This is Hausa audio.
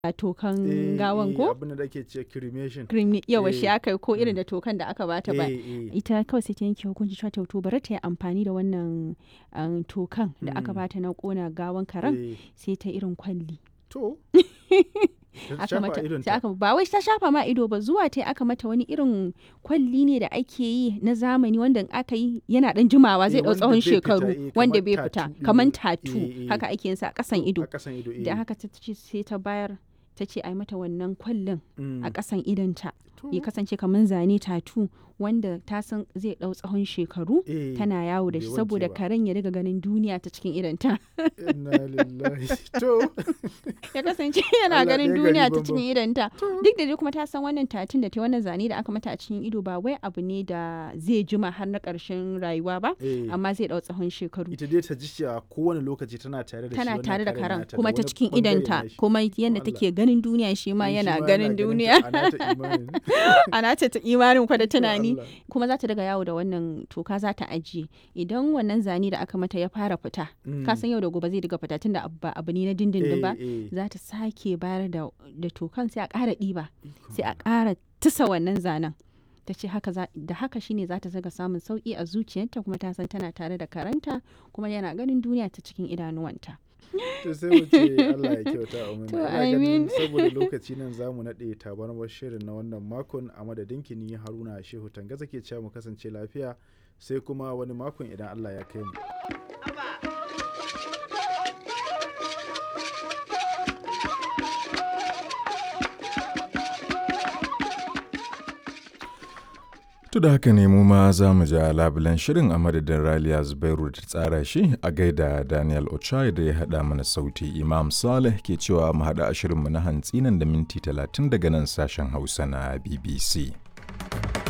tokan Eh, gawan eh, ko abin da ake ce cremation cream yawa shi eh, aka yi ko irin da tokan da aka bata ba Eh, eh. ita kawai sai ta yanke hukunci cewa to to bari ta yi amfani da wannan um, tokan da aka Mm. bata na kona gawan karen Eh, sai ta irin kwalli to Ta aka shafa mata idonta. sai aka ba wai ta shafa ma ido ba zuwa ta aka mata wani irin kwalli ne da ake yi na zamani wanda in aka yi yana dan jimawa zai Eh, dau wanda tsawon bai fita, shekaru eh, wanda kamar bai fita tattoo kamar ɗin. tatu Eh, eh. haka ake yin sa a kasan ido a kasan ido da eh. haka ta ce sai ta bayar ta ce ai mata wannan kwallin Mm. a kasan idonta To, ya kasance kamar zane tatu wanda ta san zai dau tsawon shekaru eh, tana yawo da bai shi wanke saboda ba. karen ya riga ganin duniya ta cikin idonta inna lillahi to ya kasance yana Allah ganin ɗaya gari duniya ta banban. cikin idonta duk da dai kuma ta san wannan tatun da ta wannan zane da aka mata a cikin ido ba wai abu ne da zai jima har na ƙarshen rayuwa ba eh, amma zai dau tsawon shekaru ita dai ta ji cewa kowane lokaci tana tare da shi tana wannan tare da karen nata da kuma ta wani cikin bangare idonta nashi. kuma yadda Allah. take ganin duniya shi ma Eh, shi yana ma ganin ta, duniya a nata imanin. ana ta imanin kwa da tunani Allah. kuma za ta daga yawo da wannan toka za ta ajiye idan wannan zane da aka mata ya fara fita Mm. ka san yau da gobe zai daga fita tunda abu ba abu ne na dindindin ba Eh, eh. za ta sake bayar da, da tokan sai a ƙara ɗiba Ikon sai a ƙara tusa wannan zanen ta ce haka za- da haka shine za ta zaga samun sauƙi a zuciyarta kuma ta san tana tare da karanta kuma yana ganin duniya ta cikin idanuwanta to sai mu ce Allah ya kyauta a To, Ina ganin amin. saboda lokaci nan za mu naɗe tabarmar shirin na wannan makon a madadin ni Haruna Shehu Tangaza ke cewa mu kasance lafiya sai kuma wani makon idan Allah ya kai mu. To da haka ne mu ma za mu ja labulen shirin a madadin Raliya Zubairu da ta tsara shi a gaida Daniel Ochai da ya haɗa mana sauti Imam Saleh ke cewa mu haɗa a shirinmu na hantsi nan da minti talatin daga nan sashen Hausa na BBC.